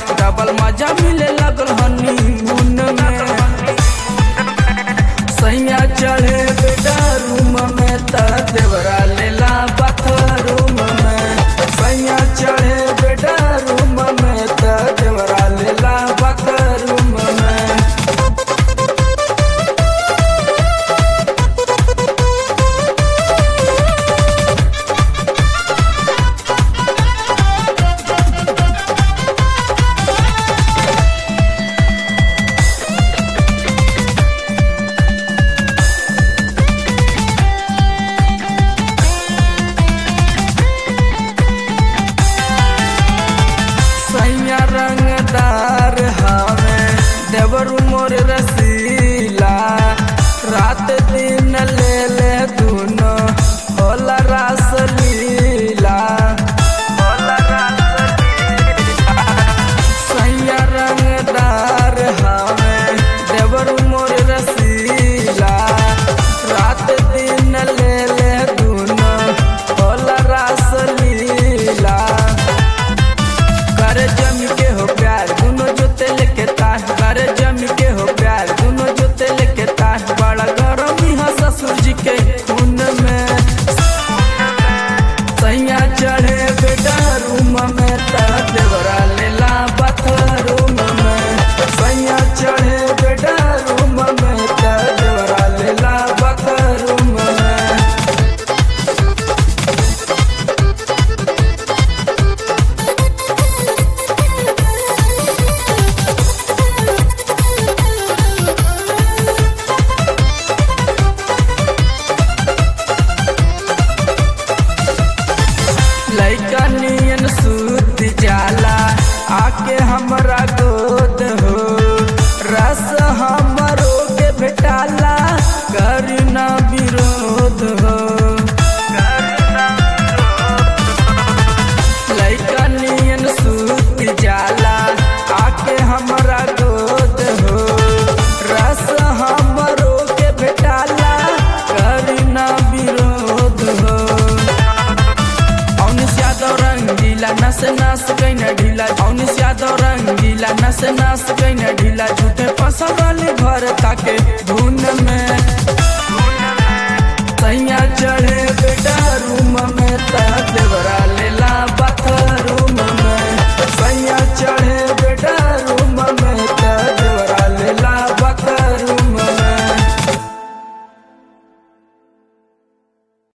double मजा मिले लगल हनी मुन में सैया चढ़े बेटा रूम में त देवरा लेला बाथरूम में सैया चढ़े बेटा रूम में त देवरा लेला बाथरूम में सैया रंगदार हवे देवरु मोर रसीला रात दिन ले ले दुनो होला रास लीला होला रास लीला सैया रंगदार हवे देवरु मोर रसीला रात दिन ले ले दुनो होला रास लीला करे जम के हो प्यार दोनों जोते लेके ताश करे जम के हो प्यार दोनों जोते लेके ताश बड़ा गरम यहाँ ससुर जी के खून में सैया चढ़े बेटा रूम में त देवरा लेला बाथरूम में सैया चढ़े बेटा रूम में त देवरा लेला बाथरूम में लैका नियन सूत जाला आके हमरा गोद हो रस हमरो के भेटाला करी ना विरोध हो लैका नियन सूत जाला आके हमरा गोद हो रस हमरो के भेटाला करी ना विरोध हो औनिस यादव रंगीला नस नस कैन ढीला औनिस यादव रंगीला नस नस कैन ढीला झूठे फंसा वाली भर ताके धुन में